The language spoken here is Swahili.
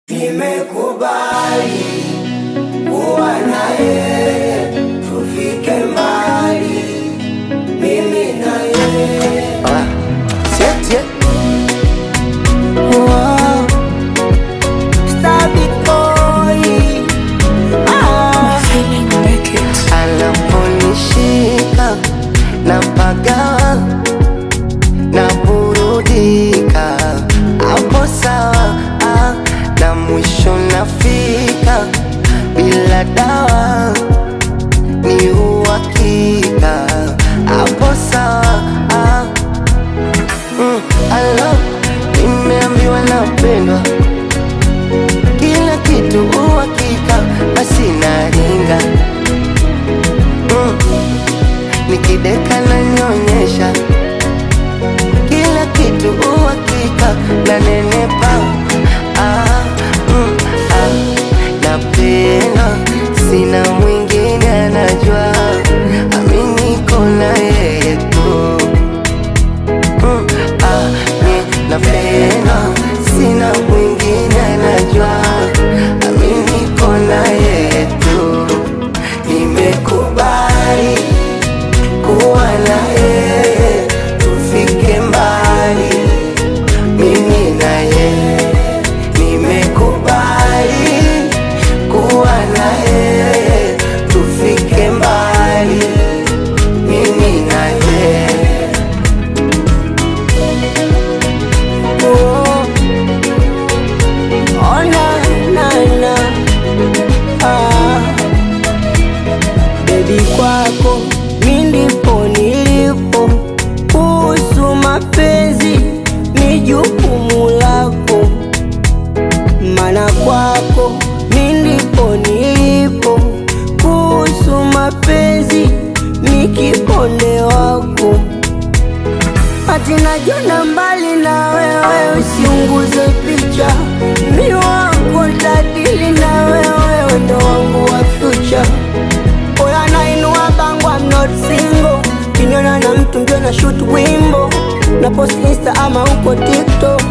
Nimekubali kuwa na yeye, tufike mbali, mimi na yeye. Ah, siete. Wow. Star big boy. Ah. Anaponishika na pagawa na burudika, hapo sawa ah, na mwisho nafika bila dawa ni uhakika, hapo sawa ah, mm, alo nimeambiwa napendwa kila kitu uhakika, basi naringa mm. Nikideka na nyonyesha kila kitu uhakika, na nenepa ah, mm, ah. Napenda sina mwingine anajua, aminiko na yeye tu Mm, ah, ni napenda sina mwingine anajua ami niko na yeye tu nimekubali kuwa na yeye tufike mbali mimi na yeye nimekubali kuwa na yeye tufike mbali mimi na yeye Oh. Oh, na, na, na. Ah. Baby kwako mi ndipo nilipo, kuhusu mapenzi ni jukumu lako, mana kwako mi ndipo nilipo, kuhusu mapenzi ni kiponde wako Ati najiona mbali na wewe, usiunguze picha. Mi wako tadili na wewe, ndo wangu wa future. Oya nainua bango, I'm not single. Kinyona na mtu ndio na shoot wimbo na post insta ama uko TikTok.